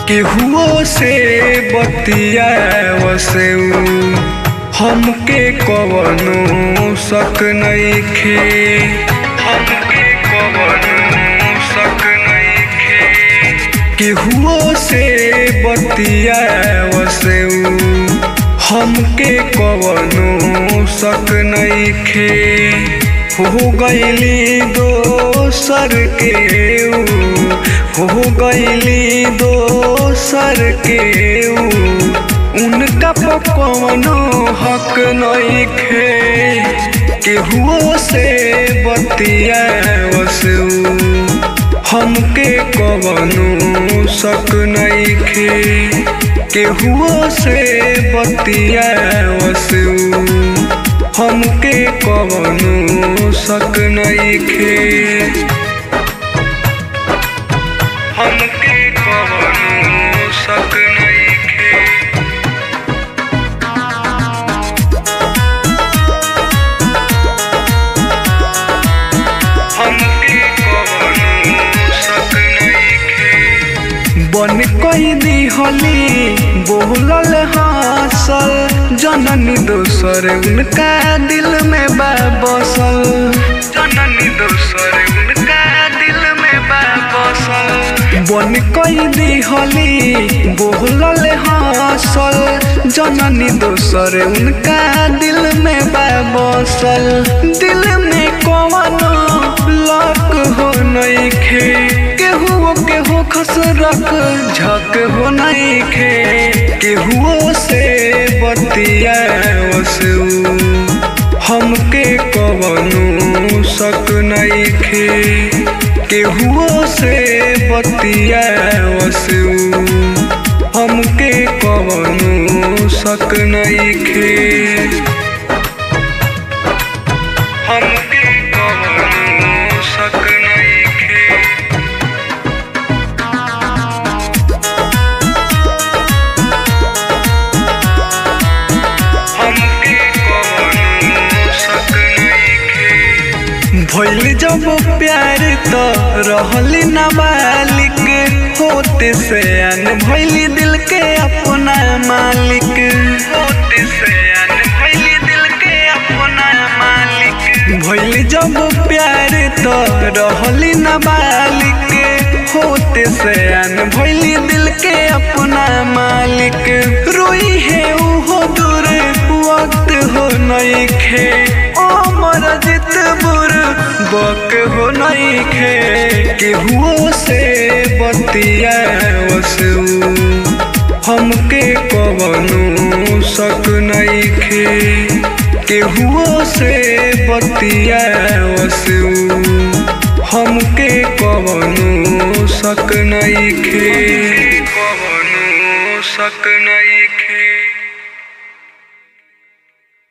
केहुओ से बतियावसे हमके कवनो शक नइखे हमके कवनो शक नइखे केहुओ से बतियावसे हमके कवनो शक नइखे हो गईली दोसर के ऊ, हो गईली दोसर के ऊ, उनका पर कवनो हक नइखे केहुओ से बतियावसे हमके कवनो शक नइखे केहुओ से बतियावसे हमके कवनो शक नइखे हमके कवनो शक नइखे हमके कवनो शक नइखे बन कई दिहली बोलल हासल जननी दोसर उनका दिल में बा बसल जननी दोसर उनका दिल में बा बसल बन कई दिहली बोलल हासल जननी दोसर उनका दिल में बा बसल दिल में कवनो लक हो नइखे केहू केहू खसरक झक हो नइखे केहुओ से बतियावसे हमके कवनो शक नइखे केहुओ से बतियावसे हमके कवनो शक नइखे हमके कवनो शक नइखे हमके कवनो शक नइखे भइल जब प्यार त रहली नाबालिक होते से अन भइली दिल के अपना मालिक होते से अन भइली दिल के अपना मालिक भइल जब प्यार त रहली नाबालिक होते से अन भइली दिल के अपना मालिक रोई है उहो दूर वक्त हो नइखे अमर जित बुर बक हो नइखे केहुओ से बतियावसे हमके कवनो शक नइखे केहुओ से बतियावसे हमके कवनो शक नइखे कवनो शक नइखे